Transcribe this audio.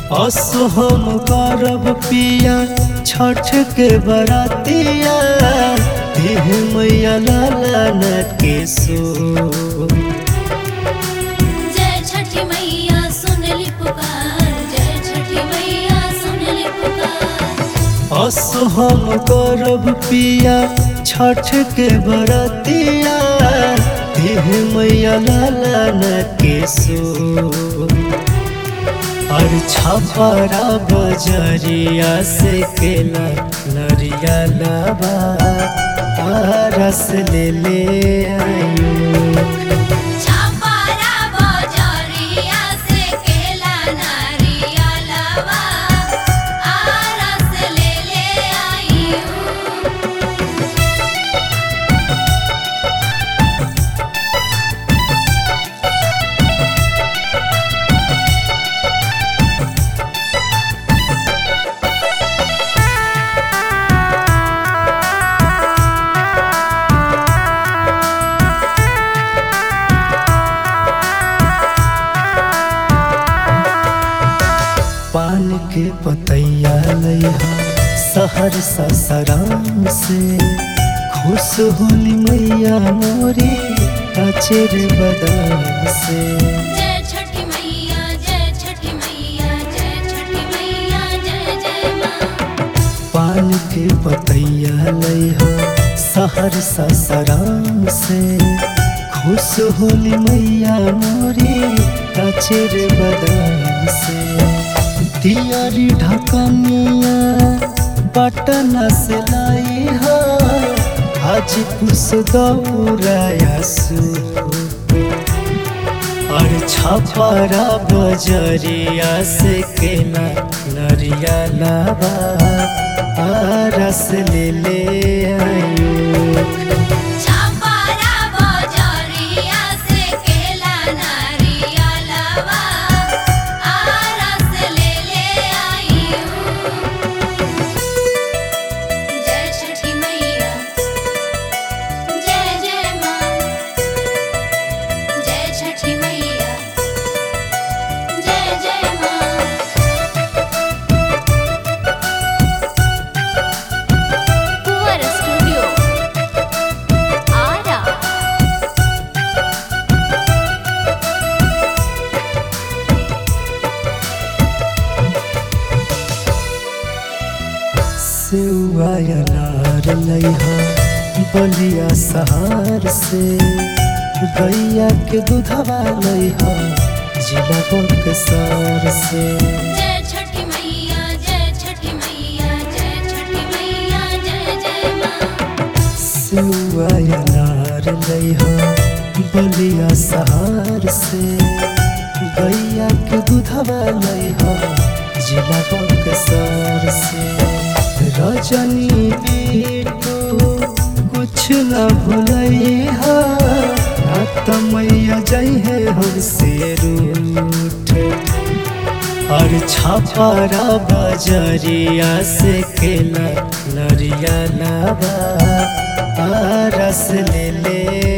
असो हम करब पिया छठ के बरातिया देह मैया लाला न के सो जय छठी मैया सुन ली पुकार जय छठी मैया सुन ली पुकार असो हम करब पिया छठ के बरातिया देह मैया लाला न के सो और छपरा बजरिया से केला नरिया लाबा रस ले ले आयु छापारा बजरिया से केला नारियलवा आरस ले ले आई हूँ पान के पतैया लैहा सहर ससराम से खुश होली मैया मोरी काचेर बदाम से जय छठी मैया जय छठी मैया जय छठी मैया जय जय माँ पान के पतैया लैहा सहर ससराम से खुश होली मैया मोरी काचेर बदाम से दियारी ढकनिया पटना से लाई हा आज खुश दौराया सू और छपरा बजरिया से केला नरिया लाबा रस ले ले आयु छापारा बजरिया से केला नारियलवा आरस ले ले आई हूँ जय छठी मैया जय जय माँ जय छठी मैया जय जय माँ कुंवर स्टूडियो आरा सेवा अनार लैहा बलिया सहार से गैया के दूधवा लैहा जिला बक्सर से जय छठी मैया जय छठी मैया जय छठी मैया जय जय माँ सेवा अनार लैहा बलिया सहार से गैया के दूधवा लैहा जिला बक्सर से रजनी बेटो कुछ न भूलैहा रात मैया जय है हमसे रूठ और छपरा बजरिया से केला नरिया लाबा रस ले ले